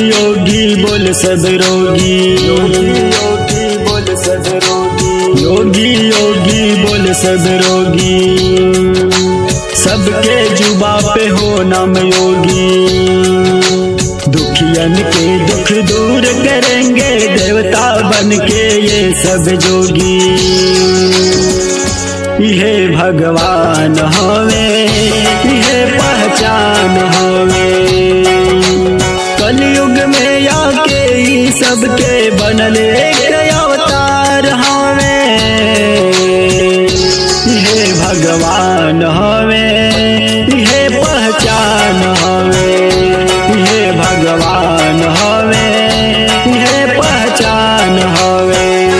योगी बोल सब रोगी योगी योगी बोल सब रोगी योगी योगी बोल सब रोगी सबके जुबा पे हो नाम योगी दुखियन के दुख दूर करेंगे देवता बन के ये सब जोगी ये भगवान हवे ये पहचान हवे कलयुग में आके ई सबके बनले एक अवतार हवे ये भगवान हवे ये पहचान हवे ये भगवान हवे ये पहचान हवे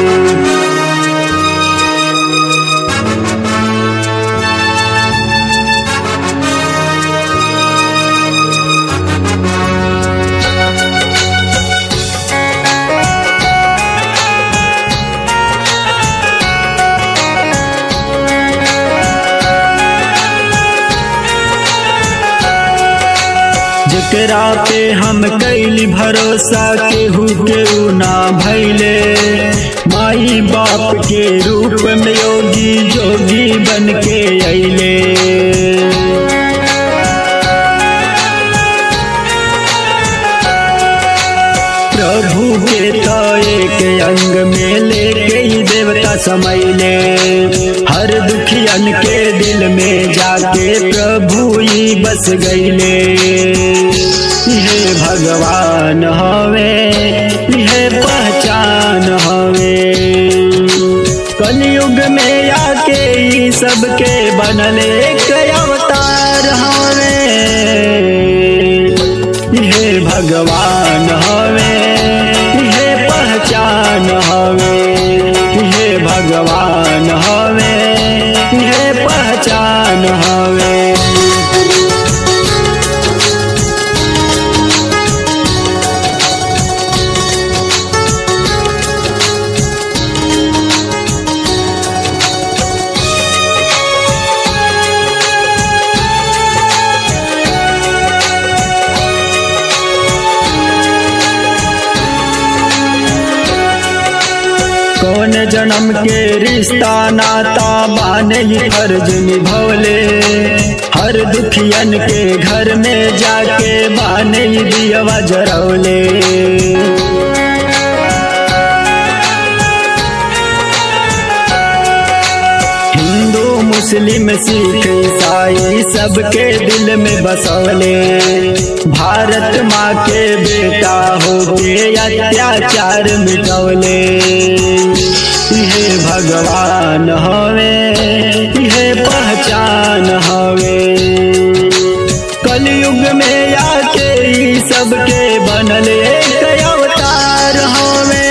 जेकरा पे हम कैली भरोसा केहू केहू ना भैले माई बाप के रूप में योगी जोगी बन के अइले प्रभु के तो एक अंग में लेके ही देवता समैले हर दुखियन के दिल में जाके प्रभु ही बस गईले ये भगवान हवे ये पहचान हवे कलयुग में आके ही सबके बनले एक अवतार हवे ये भगवान हवे ये पहचान हवे ये भगवान हवे ये पहचान हवे कौन जन्म के रिश्ता नाता बाने ही फर्ज निभौले हर दुखियन के घर में जाके बाने ही दियवा जरौले हिंदू मुस्लिम सिख ईसाई सबके दिल में बसौले भारत माँ के बेटा हो के अत्याचार मिटौले ये भगवान हवे ये पहचान हवे कलयुग में आके ई सबके बनले एक अवतार हवे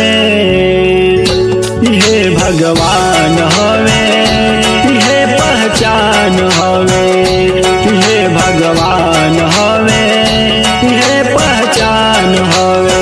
ये भगवान हवे ये पहचान हवे ये भगवान हवे ये पहचान हवे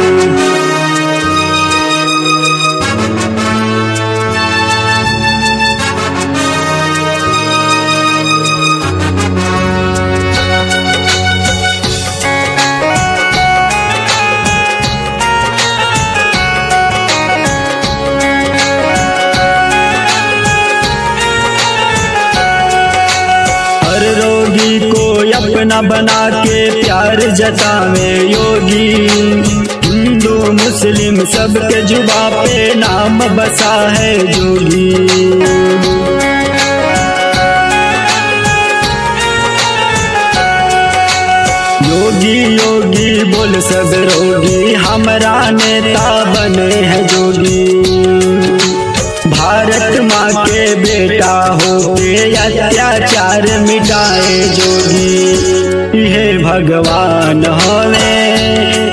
हर रोगी को अपना बना के प्यार जतावे योगी हिंदू मुस्लिम सबके जुबा पे नाम बसा है जोगी योगी योगी बोल सब रोगी हमारा नेता बने हैं जोगी भारत माँ के बेटा हो के अत्याचार मिटाए जोगी ये भगवान हवे